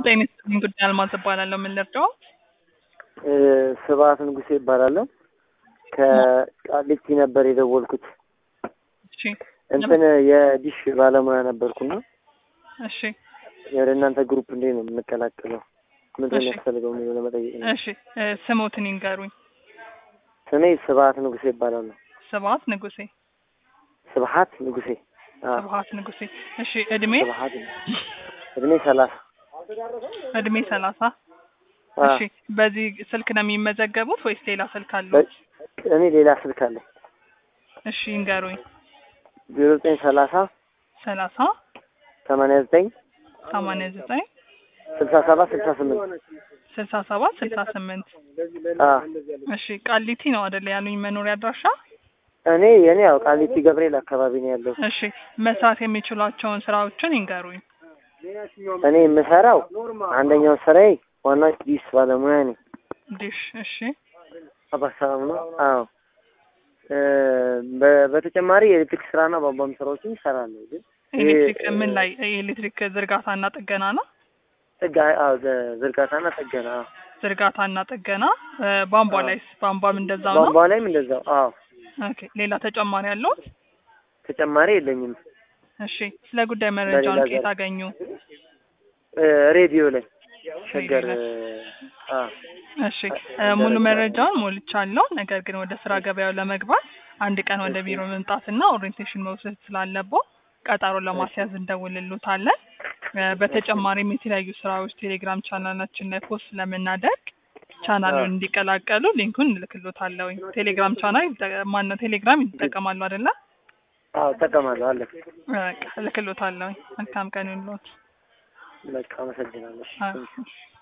ጤና ይስጥልኝ ጉዳይ አልማዝ እባላለሁ። ምን ልርዳው? ስብሀት ንጉሴ ይባላለሁ። ከቃሊቲ ነበር የደወልኩት። እሺ እንትን የዲሽ ባለሙያ ነበርኩና እሺ ወደ እናንተ ግሩፕ እንዴት ነው የምንቀላቀለው? ምንድን ነው እሺ። የሚያስፈልገው የሚለው ለመጠየቅ ነው። እሺ እ ስሞትን ይንገሩኝ። ስሜ ስብሀት ንጉሴ ይባላለሁ። ስብሀት ንጉሴ። ስብሀት ንጉሴ። አዎ፣ ስብሀት ንጉሴ። እሺ እድሜ ስብሀት እድሜ ሰላሳ እድሜ ሰላሳ አዎ። እሺ በዚህ ስልክ ነው የሚመዘገቡት ወይስ ሌላ ስልክ አለው? በ- እኔ ሌላ ስልክ አለኝ። እሺ ይንገሩኝ። ዜሮ ዘጠኝ ሰላሳ ሰላሳ ሰማንያ ዘጠኝ ሰማንያ ዘጠኝ ስልሳ ሰባት ስልሳ ስምንት ስልሳ ሰባት ስልሳ ስምንት አዎ። እሺ ቃሊቲ ነው አይደለ ያሉኝ መኖሪያ አድራሻ? እኔ የኔ ያው ቃሊቲ ገብርኤል አካባቢ ነው ያለው። እሺ መስራት የሚችሏቸውን ስራዎችን ይንገሩኝ። እኔ የምሰራው አንደኛው ስራዬ ዋና ዲሽ ባለሙያ ነኝ። ዲሽ እሺ አባሰራም ነው። አዎ እ በ- በተጨማሪ የኤሌክትሪክ ስራና ቧንቧም ስራዎችን ይሰራለሁ። ግን ይሄ- ኤሌክትሪክ ምን ላይ የኤሌክትሪክ ዝርጋታና ጥገና ነው? ጥጋ አዎ ዘ- ዝርጋታና ጥገና አዎ። ዝርጋታና ጥገና እ ቧንቧ አዎ። ላይስ ቧንቧም እንደዛው ነው? ቧንቧ ላይም እንደዛው አዎ። ኦኬ ሌላ ተጨማሪ ያለው? ተጨማሪ የለኝም። እሺ ስለ ጉዳይ መረጃውን በሌላ ከየት ዘርፍ። አገኙ? እ ሬዲዮ ላይ ሸገር ሬዲዮ እ አዎ እሺ እ ሙሉ መረጃውን ሞልቻለሁ። ነገር ግን ወደ ስራ ገበያው ለመግባት አንድ ቀን ወደ ቢሮ መምጣትና ኦሪየንቴሽን መውሰድ ስላለብዎ ቀጠሮ ለማስያዝ እንደውልሎታለን። እ በተጨማሪም የተለያዩ ስራዎች ቴሌግራም ቻናላችን ላይ ፖስት ስለምናደርግ ቻናሉን አዎ። እንዲቀላቀሉ ሊንኩን እልክሎታለሁ። ቴሌግራም ቻናል ይጠ- ማነው ቴሌግራም ይጠቀማሉ አይደለ? አዎ እጠቀማለሁ አለ። በቃ እልክሎታለሁ። መልካም ቀን ይሁንልዎት። በቃ አመሰግናለሁ። አዎ።